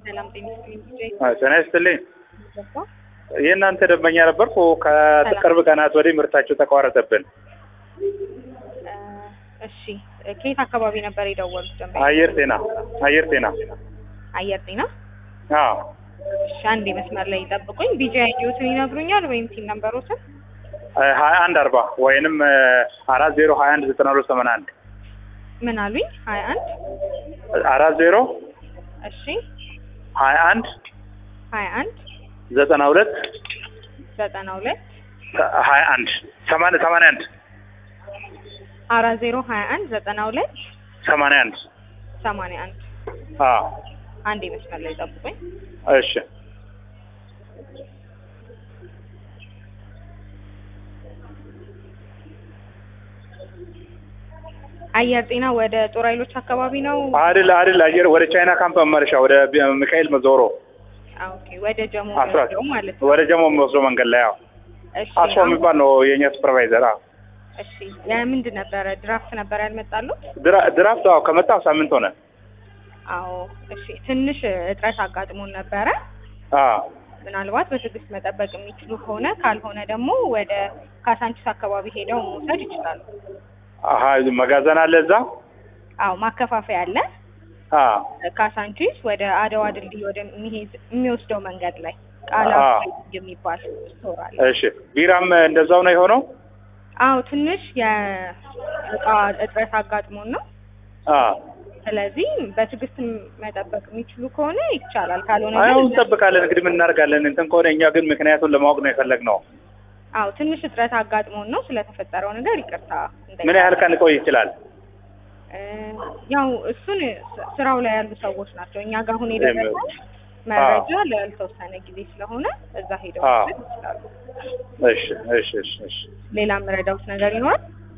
ሰላም ጤና ይስጥልኝ። ጤና ይስጥልኝ። ገባ የእናንተ ደንበኛ ነበርኩ። ከቅርብ ቀናት ወዲህ ምርታቸው ተቋረጠብን። እሺ ከየት አካባቢ ነበር የደወሉት? ደንበኛ አየር ጤና አየር ጤና አየር ጤና። አዎ እሺ አንዴ መስመር ላይ ጠብቁኝ። ቢጂ አይዲዎትን ይነግሩኛል ወይም ሲን ነምበሮትን? ሀያ አንድ አርባ ወይንም አራት ዜሮ ሀያ አንድ ዘጠና ሁለት ሰማንያ አንድ ምን አሉኝ? ሀያ አንድ አራት ዜሮ እሺ ሀያ አንድ ሀያ አንድ ዘጠና ሁለት ዘጠና ሁለት ሀያ አንድ ሰማንያ ሰማንያ አንድ አራት ዜሮ ሀያ አንድ ዘጠና ሁለት ሰማንያ አንድ ሰማንያ አንድ አዎ አንዴ መስመር ላይ ጠብቁኝ። እሺ አየር ጤና ወደ ጦር ኃይሎች አካባቢ ነው። አይደል አይደል አየር ወደ ቻይና ካምፕ መመለሻ ወደ ሚካኤል መዞሮ አ፣ ኦኬ ወደ ጀሞ አስራት ነው ማለት ነው። ወደ ጀሞ የሚወስደው መንገድ ላይ ያው እሺ አስፋ የሚባል ነው የእኛ ሱፐርቫይዘር። አዎ እሺ የምንድን ነበረ? ድራፍት ነበር ያልመጣሉት? ድራ- ድራፍት አዎ ከመጣ ሳምንት ሆነ። አዎ እሺ ትንሽ እጥረት አጋጥሞን ነበረ። አዎ ምናልባት በትዕግስት መጠበቅ የሚችሉ ከሆነ ካልሆነ ደግሞ ወደ ካሳንቺስ አካባቢ ሄደው መውሰድ ይችላሉ። አሀ መጋዘን አለ እዛ። አዎ ማከፋፈያ አለ። አዎ ካሳንቺስ ወደ አድዋ ድልድይ ወደ የሚወስደው መንገድ ላይ ቃላ አዎ። የሚባል ስቶር አለ። እሺ ቢራም እንደዛው ነው የሆነው። አዎ ትንሽ የእቃ እጥረት አጋጥሞን ነው። አዎ ስለዚህ በትዕግስት መጠበቅ የሚችሉ ከሆነ ይቻላል፣ ካልሆነ አሁን ግን እንጠብቃለን እንግዲህ ምን እናደርጋለን። እንትን ከሆነ እኛ ግን ምክንያቱን ለማወቅ ነው የፈለግነው። አዎ ትንሽ እጥረት አጋጥሞን ነው። ስለተፈጠረው ነገር ይቅርታ ምን ያህል ቀን ሊቆይ ይችላል? እ፣ ያው እሱን ስ- ስራው ላይ ያሉ ሰዎች ናቸው። እኛ ጋር አሁን የደረሰው መረጃ ላልተወሰነ ጊዜ ስለሆነ እዛ ሄደው አዎ። መውሰድ ይችላሉ። እሺ እሺ እሺ እሺ ሌላ የምረዳውት ነገር ይኖራል?